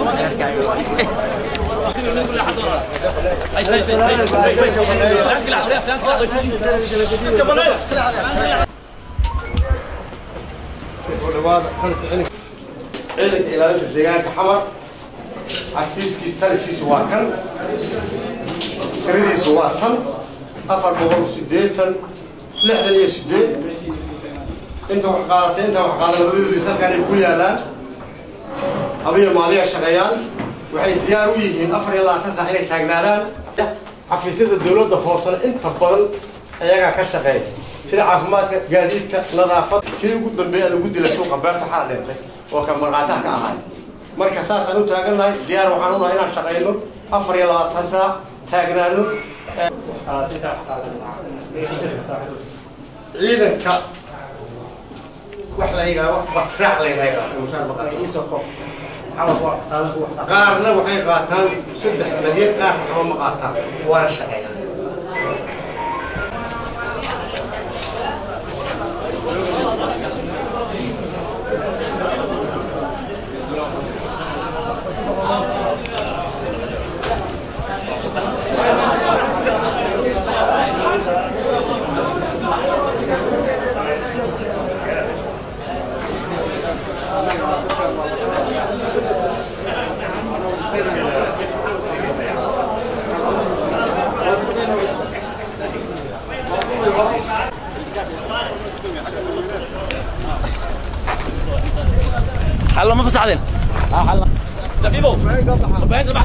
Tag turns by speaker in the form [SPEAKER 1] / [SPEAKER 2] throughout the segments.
[SPEAKER 1] ciidanka ilaalinta deegaanka xamar xafiiskiis taliskiisu waa kan tiradiisu waa tan afar boqol sideetan lixdan iyo sideed inta wax qaadatay inta wax qaadan labadii liis halkaan ay ku yaalaan habiyo maaliya shaqeeyaan waxay diyaar u yihiin afar iyo labaatan saac inay taagnaadaan xafiisyada dowladda hoosena inta badan ayagaa ka shaqeeya sida caafimaadka gaadiidka nadaafad kii ugu dambeeya lagu dila suuqa beerta waxaa dhintay oo ka marqaataha ka ahay marka saasaan u taagannahay diyaar waxaan unahay inaan shaqayno afar iyo labaatan saac taagnaano ciidanka wax la yidhaha wax basraac la yidhaha mushaar maqal qaarna waxay qaataan saddex malyan qaar waxba ma qaataan waana shaqeeyaan
[SPEAKER 2] حلو ما فسحتين اه حلو دقيقه وبعدين ذبح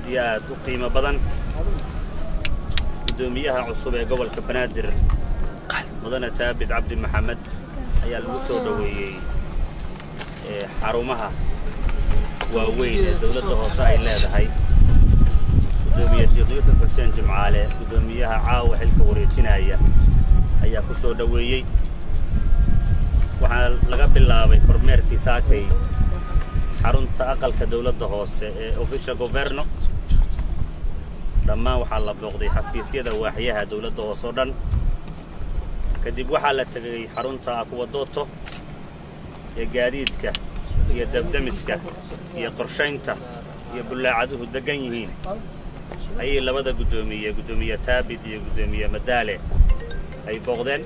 [SPEAKER 2] iyo aad u qiimo badan guddoomiyaha cusub ee gobolka banaadir mudane taabid cabdi maxamed ayaa lagu soo dhoweeyey xarumaha waaweyn ee dawladda hoose ay leedahay guddoomiye sheekh yuusuf xuseen jimcaale guddoomiyaha caawa xilka wareejinaya ayaa ku soo dhoweeyey waxaa laga bilaabay kormeerkii saakay xarunta aqalka dawladda hoose ee official governo dhammaan waxaa la booqday xafiisyada waaxyaha dawladda hoose oo dhan kadib waxaa la tegay xarunta akuwadooto ee gaadiidka iyo dabdamiska iyo qorshaynta iyo bullaacaduhu deggan yihiin ayay labada guddoomiye guddoomiye taabid iyo guddoomiye madaale ay booqdeen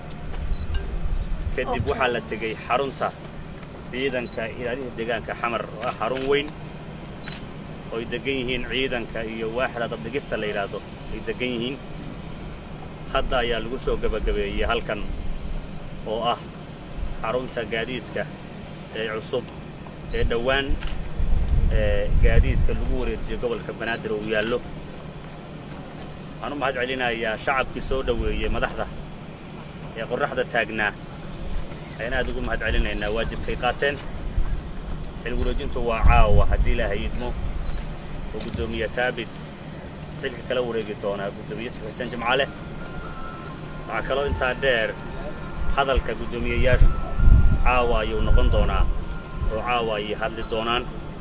[SPEAKER 2] kadib waxaa la tegey xarunta ciidanka ilaaliha deegaanka xamar oo ah xarun weyn oo ay deggan yihiin ciidanka iyo waaxda dabdhigista la yidhaahdo ay deggan yihiin hadda ayaa lagu soo gebagabeeyey halkan oo ah xarunta gaadiidka ee cusub ee dhowaan gaadiidka lagu wareejiyo gobolka banaadir uu yaallo waxaan u mahad celinayaa shacabkii soo dhoweeyey madaxda ee qorraxda taagnaa ayaan aad ugu mahad celinaynaa waajibkay qaateen xil wareejintu waa caawa haddii ilaahay idmo oo guddoomiye taabid xilka kala wareegi doonaa guddoomiye xuseen jimcale waxaa kaloo intaa dheer hadalka guddoomiyeyaashu caawa ayuu noqon doonaa oo caawa ayay hadli doonaan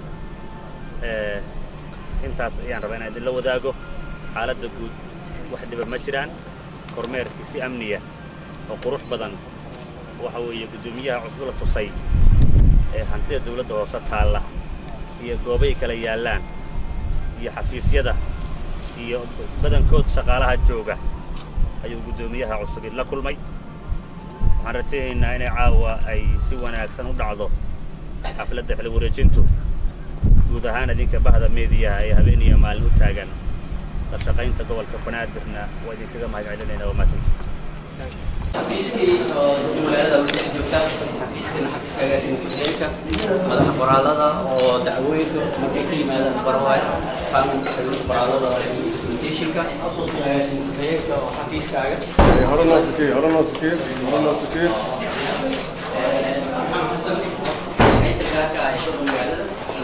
[SPEAKER 2] intaas ayaan rabaa inaan idinla wadaago xaaladda guud wax dhiba ma jiraan kormeerkii si amniya oo qurux badan waxa weeye guddoomiyaha cusub la tusay ee hantida dawladda hoose taalla iyo goobay kala yaallaan iyo xafiisyada iyo badankood shaqaalaha jooga ayuu guddoomiyaha cusub idla kulmay waxaan rajaynaynaa inay caawa ay si wanaagsan u dhacdo xafladda xil wareejintu guud ahaan idinka bahda meediyaha ee habeen iyo maalin u taagan la shaqaynta gobolka banaadirna waa idinkaga mahad celinaynaa waa mahadsanta
[SPEAKER 3] xafiiskii oo magaalada wada joogta xafiiskana xafiiska agaasina ku-xigeenka madaxa qoraalada oo dacwooyinka markay ka yimaadaan barawaay qaanuunka xiriirka qoraalada iyo documentationka agaasina ku-xigeenka oo xafiiskaaga
[SPEAKER 1] hore noo sikey hore noo sikey hore noo sikey
[SPEAKER 3] maxamed xasan xaynta gaarka ah ee magaalada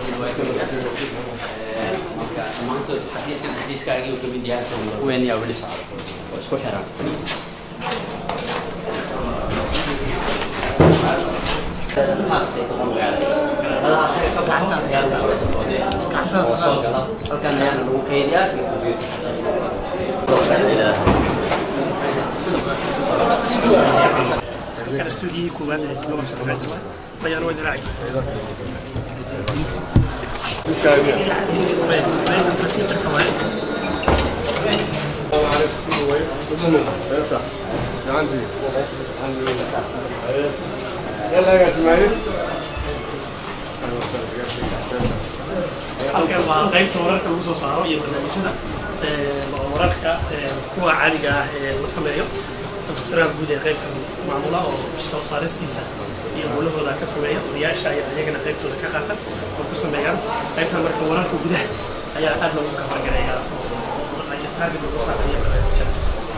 [SPEAKER 3] marka dhammaantood xafiiskan xafiiskaagii uu ka mid yahay kuweeniyaa weli socda oo isku xiran halkan ayaana lagu keydiyaa
[SPEAKER 4] كان استوديو كوبان لغة شرعية بيان وين راعي بين بين التسويق الحوالي
[SPEAKER 1] عندي يلا يا اسماعيل
[SPEAKER 4] halkan waa qaybta wararka lagu soo saaro iyo barnaamijyada wararka kuwa caadiga ah ee la sameeyo daftaraha guud ee qaybta maamula oo soo saaristiisa iyo howlahooda ka sameeya odayaasha ayaa iyagana qaybtooda ka qaatan oo ku sameeyaan qaybtan marka wararka gudaha ayaa aad loogu kafargarayaa oo taarget lagu saaraya barnaamijyada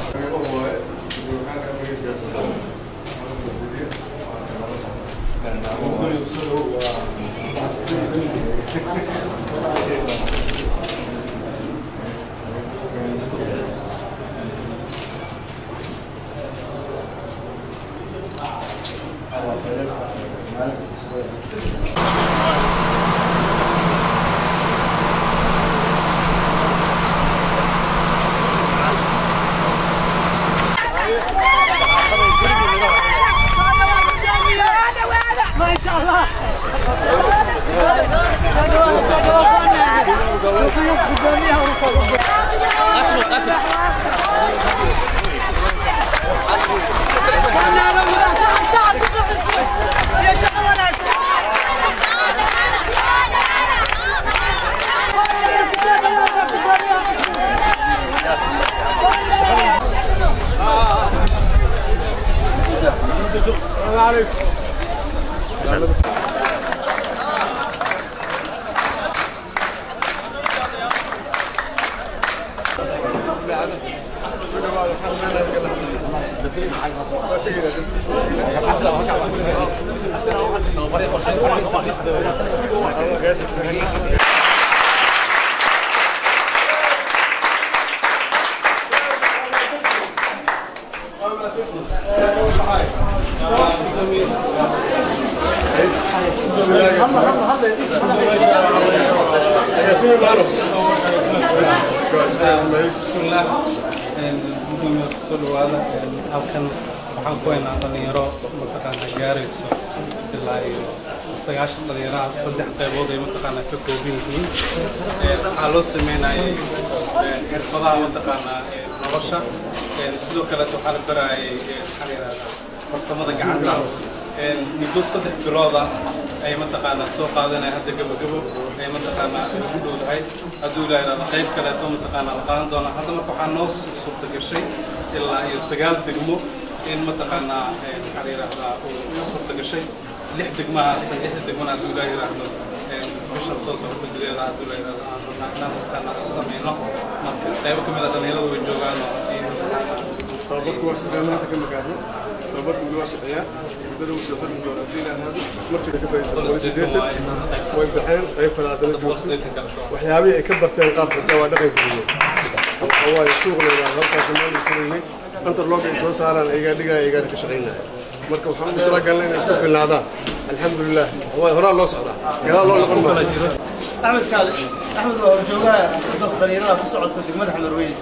[SPEAKER 5] ما شاء الله
[SPEAKER 1] السلام عليكم
[SPEAKER 5] bismillaah gudoomiya kusoo dhawaada halkan waxaan ku haynaa dhalinyaro mataqaanaa gaarayso ilaa iyo sagaashan dhalinyaraha saddex qaybood ay mataqaanaa ka kooban yihiin waxaa loo sameynayay xirfadaha mataqaanaa nolosha sidoo kaleeto waxaa la barayay maxaa la yidhahdaa farsamada gacanta muddo saddex bilooda ay mataqaanaa soo qaadanaya hadda gabagabo ay mataqaanaa ugu dhowdahay hadduu ilaa yidhahdo qayb kaleeto mataqaanaa la qaadan doonaa hadda marka waxaa noo suurta gashay ilaa iyo sagaal degmo in mataqaanaa maxaa la yidhahdaa uu suurta gashay lix degmaha san lixda degmana hadduu ilaa yidhaahdo bisha soo socota gudaheeda hadduu ilaa yidhahdo aan rabnaa inaan mataqaanaa samayno marka qaybo ka mid a dhalinyaradu way joogaano iyo
[SPEAKER 6] tababarku waa shaqeeya maanta ka magaarno tababarku waa shaqeeyaa muddada uu soo xirmi doona haddii ilaa hado markii ka faa'iidaysan boqol sideetan way baxeen qayb kale haddana joogto waxyaabihii ay ka barteen qaabka xitaa waa dhaqanka gudiya waayo suuqna waa halkaas meel furaynay antarlooga ay soo saaraan ayagaa dhigaya ayagaa ka shaqaynaya marka waxaan ugu talagalnay inay isku filnaadaan alxamdulilah waa horaa loo socdaa gadaal loo noqon maayo
[SPEAKER 7] أحمد كاظم أحمد هو جواه ضد دليلنا في صعود دقمة حمد رويد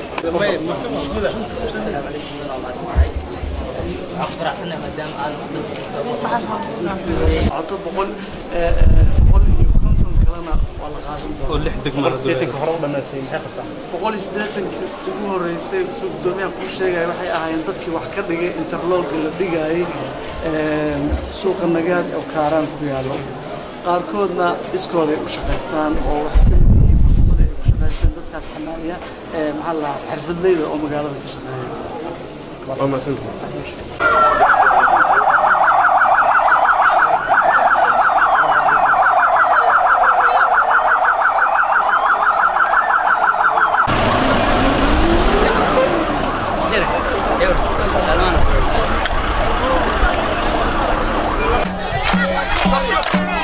[SPEAKER 7] عطوا بقول بقول يكونكم كلامنا والله قاسم
[SPEAKER 5] oo lix degmo
[SPEAKER 7] boqol iyo siddeetanka ugu horreysay soo guddoomiyaha kuu sheegaya waxay ahaayeen dadkii wax ka dhigay interlooga la dhigayay suuqa nagaad oo kaaraan ku yaallo qaarkoodna iskooday u shaqaystaan oo wax ka mid yihiin farsamada ay ku shaqaystaan dadkaas xanaaniya maxaa la dhahaa xirfadleyda oo magaalada ka shaqeeya
[SPEAKER 6] waa mahadsantihin
[SPEAKER 3] Salman.